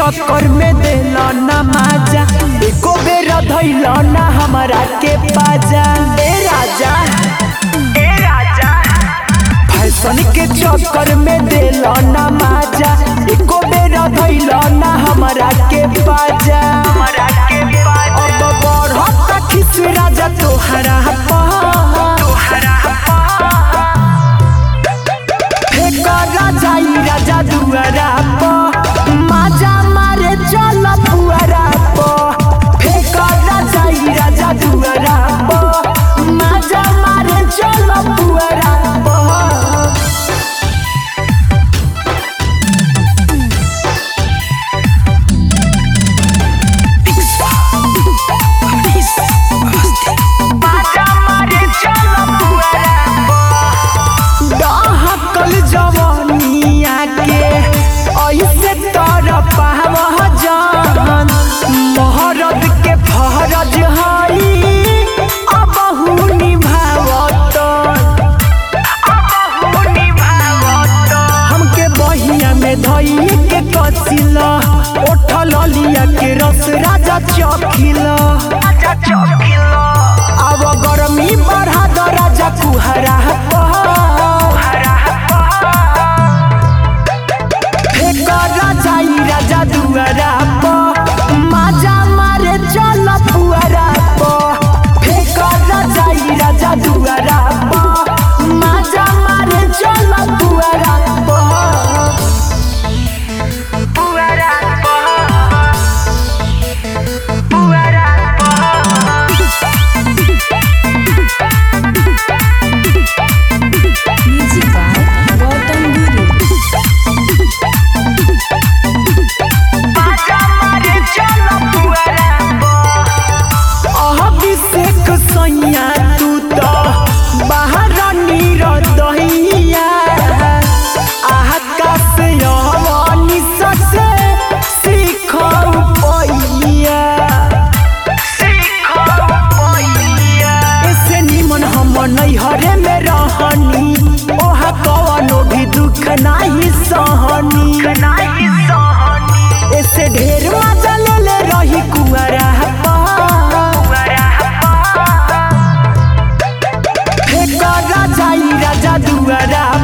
चक्कर में देला ना माजा एको बेर धैला ना हमरा के बाजा ए राजा ए राजा फैशन के चक्कर में देला ना माजा एको बेर धैला ना हमरा के बाजा हमरा के बाजा अब बढ़त खिस राजा तोहरा पा तोहरा फेकर जाई राजा दुआरा प माजा मारे चल फुआरा प फेकर जाई राजा दुआरा प माजा मारे चल फुआरा प डहकल जवनिया के ऐसे तर पावह जान मोहरद के फहरज हई अबहु निभावत हमके बहिया में धई के कसिला ओठल लिया के रस राजा चखिला राजा चखिला अब गरमी बढ़ा द राजा कुहरा फेकर जाई राजा दुआरा प माजा मारे चल फुआरा प फेकर जाई राजा दुआरा प माजा मारे चल फुआरा प फुआरा प फुआरा Music by Gautam Guru. Abhishek सैया तू तो बाहर नीर दहिया आकाश यवनी ससे सीख पैया ऐसे निमन हम नैहरे में रहनी ओहा कवनो भी दुख नाही सहनी ऐसे ढेर मजा ले ले रही कुआरा फेकर जाई राजा दुआरा